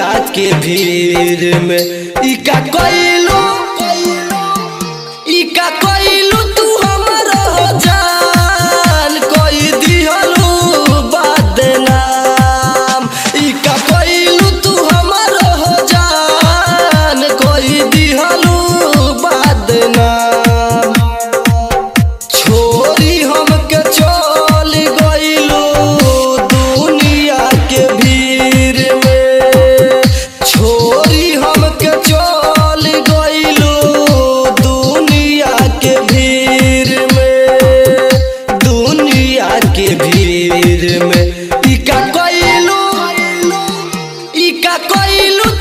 दुनिया के भीड़ में ई का कइलू ई का कइलू तू हमरो जान कोई दिहलू बदनाम ई का कइलू तू हमरो जान कोई दिहलू बदनाम छोरी हमके चल गइलू दुनिया के भीड़ में छोरी हमके चल गइलू दुनिया के भीड़ में दुनिया के भीड़ में ई का कइलू ई का कइलू